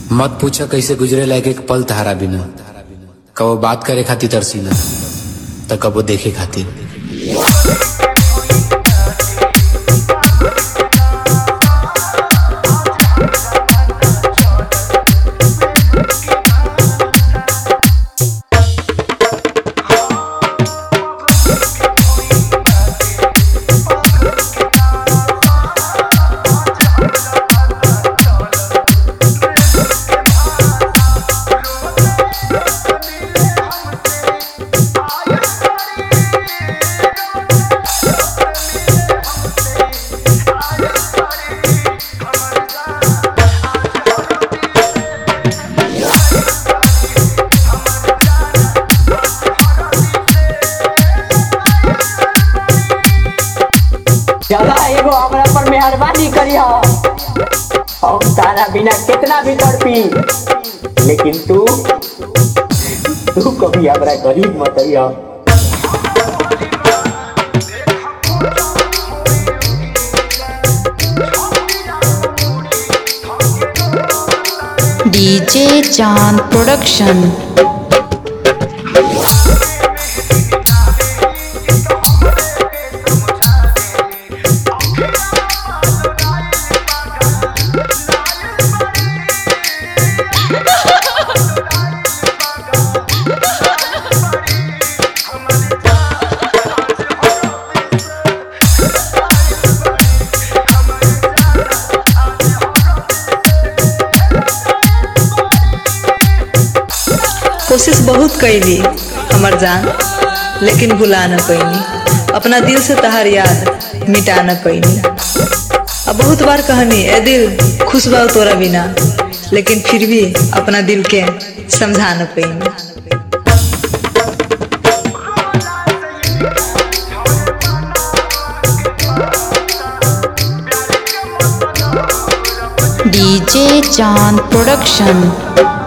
मत पूछा कैसे गुजरे लायक एक पल तहारा बिना कबो बात करे खातिर तरसीला त कबो देखे खातिर चला एगो हमरा पर मेहरबानी करिह हम तारा बिना कितना भी तड़पी लेकिन तू तू कभी हमरा गरीब मत करिह डीजे चांद प्रोडक्शन कोशिश बहुत कैली हमर जान लेकिन भुला न पैनी अपना दिल से तहार याद मिटा न पैनी अब बहुत बार कहनी ए दिल खुश बा तोरा बिना लेकिन फिर भी अपना दिल के समझा न पैनी डीजे चांद प्रोडक्शन